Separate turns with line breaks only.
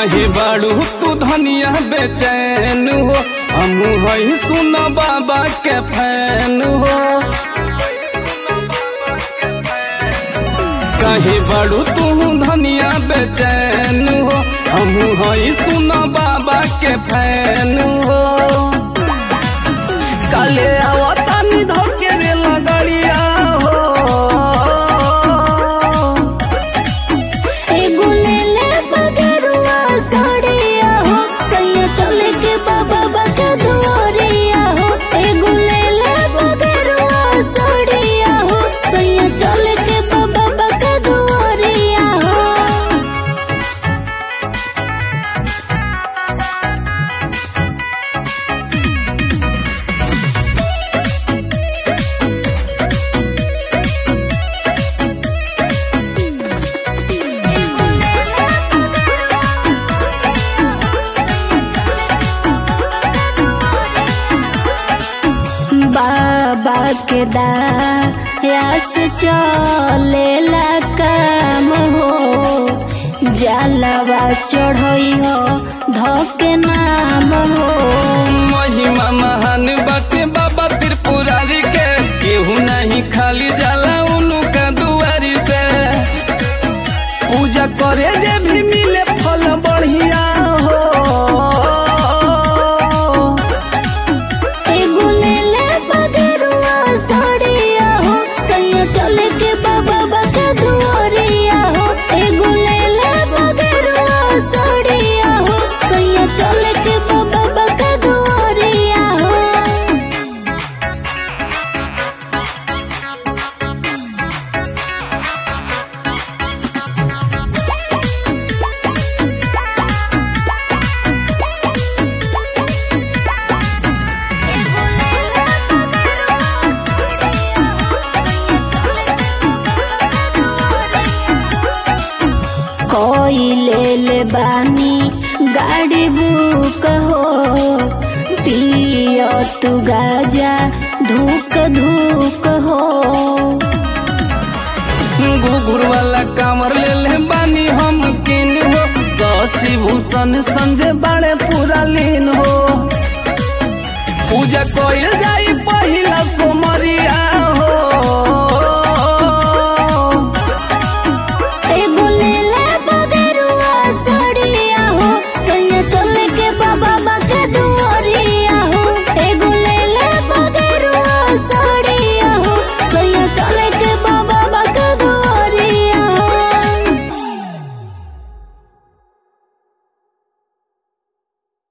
कहे बाड़ू तू धनिया बेचैन हो हम हई सुन बाबा के फैन हो कहे बाड़ू तू धनिया बेचैन हो हम हई सुन बाबा के फैन हो काले आवतानी धोके रे लगड़िया हो
एगो ले ले बगरुआ साड़िया हो सैया चले के बाबा बका दुआरिया हो एगो ले ले बगरुआ साड़िया हो सैया चले के बाबा बका दुआरिया हो बाबा के दायास चलेला काम हो जलवा चढ़ई हो धोके नाम हो
महिमा महान बाटे बाबा त्रिपुरारी के केहू नहीं खाली जाला उनका दुआरी से पूजा करे जे भी मिले फल बढ़िया हो
एगो ले ले बगरुआ साड़िया हो सैया चले के बाबा बका दुआरिया हो एगो ले ले बगरुआ साड़िया हो सैया चले के बाबा बका दुआरिया हो कोई ले ले बानी गाड़ी बुक हो पियो तू गाजा धूक धूक हो
घुघुर वाला कामर ले ले बानी हम किन हो शशि भूषण संजय बाड़े पूरा लीन हो पूजा कोई जाई पहिला सोमवार